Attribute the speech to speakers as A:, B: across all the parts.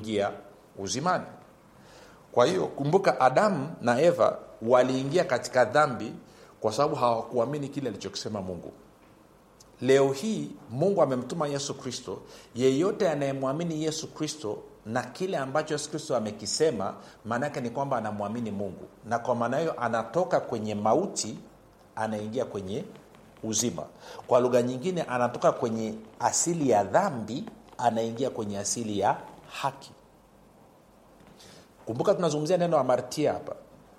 A: kuingia uzimani kwa hiyo kumbuka adamu na eva waliingia katika dhambi kwa sababu hawakuamini kile alichokisema mungu leo hii mungu amemtuma yesu kristo yeyote anayemwamini yesu kristo na kile ambacho yesu kristo amekisema maanaake ni kwamba anamwamini mungu na kwa maana hiyo anatoka kwenye mauti anaingia kwenye uzima kwa lugha nyingine anatoka kwenye asili ya dhambi anaingia kwenye asili ya haki kumbuka tunazungumzia neno amartia hapa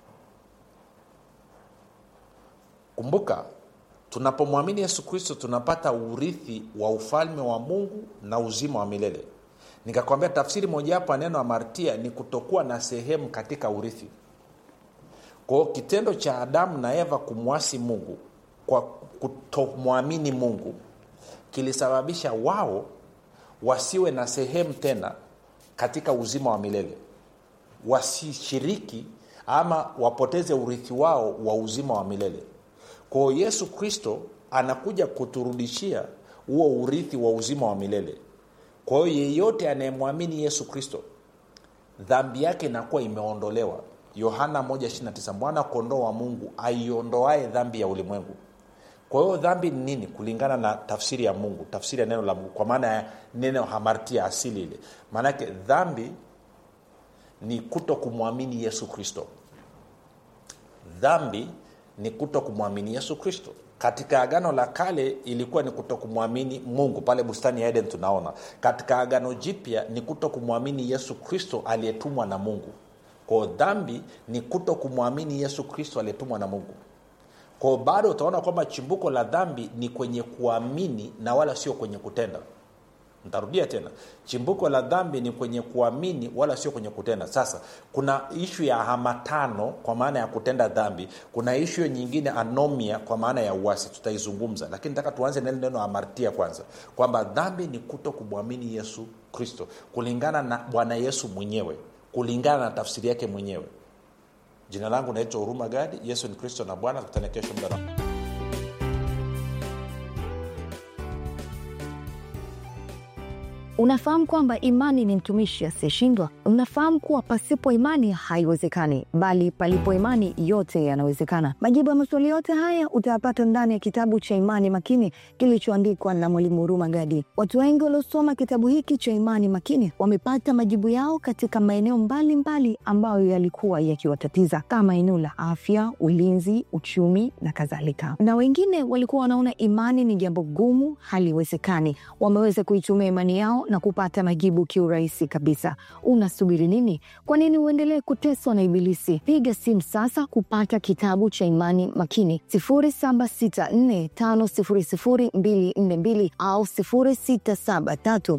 A: kumbuka tunapomwamini yesu kristo tunapata urithi wa ufalme wa mungu na uzima wa milele nikakwambia tafsiri mojawapo ya neno amartia ni kutokuwa na sehemu katika urithi kwao kitendo cha adamu na eva kumwasi mungu kwa kutomwamini mungu kilisababisha wao wasiwe na sehemu tena katika uzima wa milele wasishiriki ama wapoteze urithi wao wa uzima wa milele kwao yesu kristo anakuja kuturudishia huo urithi wa uzima wa milele kwa hiyo yeyote anayemwamini yesu kristo dhambi yake inakuwa imeondolewa yohana 129 mwana kondoo wa mungu aiondoae dhambi ya ulimwengu kwa hiyo dhambi ni nini kulingana na tafsiri ya mungu tafsiri ya neno la mungu kwa maana ya neno hamartia asili ile maanake dhambi ni kuto kumwamini yesu kristo dhambi ni kuto kumwamini yesu kristo katika agano la kale ilikuwa ni kuto kumwamini mungu pale bustani ya eden tunaona katika agano jipya ni kuto kumwamini yesu kristo aliyetumwa na mungu kwao dhambi ni kuto kumwamini yesu kristo aliyetumwa na mungu kwao bado utaona kwamba chimbuko la dhambi ni kwenye kuamini na wala sio kwenye kutenda ntarudia tena chimbuko la dhambi ni kwenye kuamini wala sio kwenye kutenda sasa kuna ishu ya hamatano kwa maana ya kutenda dhambi kuna ishu nyingine anomia kwa maana ya uasi tutaizungumza lakini nataka tuanze neno neno amartia kwanza kwamba dhambi ni kuto kumwamini yesu kristo kulingana na bwana yesu mwenyewe kulingana na tafsiri yake mwenyewe jina langu naitwa huruma gadi yesu ni kristo na bwana tukutane kesho muda na
B: Unafahamu kwamba imani ni mtumishi asiyeshindwa? Unafahamu kuwa pasipo imani haiwezekani, bali palipo imani yote yanawezekana. Majibu ya maswali yote haya utayapata ndani ya kitabu cha Imani Makini kilichoandikwa na Mwalimu Huruma Gadi. Watu wengi waliosoma kitabu hiki cha Imani Makini wamepata majibu yao katika maeneo mbalimbali ambayo yalikuwa yakiwatatiza kama eneo la afya, ulinzi, uchumi na kadhalika. Na wengine walikuwa wanaona imani ni jambo gumu, haliwezekani. Wameweza kuitumia imani yao na kupata majibu kiurahisi kabisa. Unasubiri nini? Kwa nini uendelee kuteswa na Ibilisi? Piga simu sasa kupata kitabu cha Imani Makini 0764500242 au 0673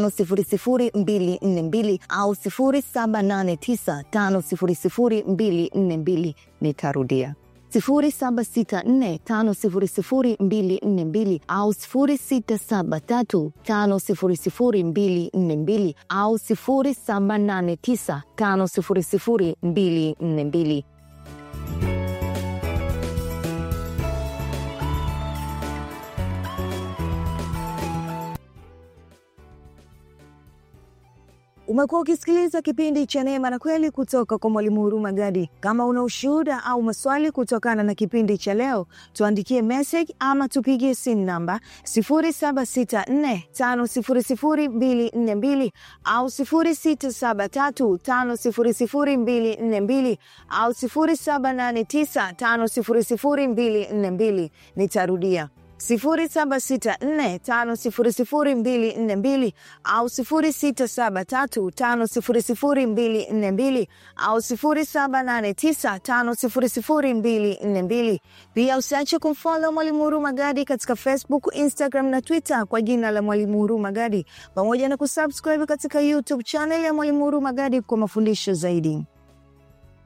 B: 500242 au 0789500242. Nitarudia 0764500242 au 0673500242 au 0789500242. Umekuwa ukisikiliza kipindi cha Neema na Kweli kutoka kwa Mwalimu Huruma Gadi. Kama una ushuhuda au maswali kutokana na kipindi cha leo, tuandikie message ama tupigie simu namba 0764500242 au 0673500242 au 0789500242. Nitarudia 0764500242 au 0673500242 au 0789500242. Pia usiache kumfollow Mwalimu Huruma Gadi katika Facebook, Instagram na Twitter kwa jina la Mwalimu Huruma Gadi, pamoja na kusubscribe katika YouTube channel ya Mwalimu Huruma Gadi kwa mafundisho zaidi.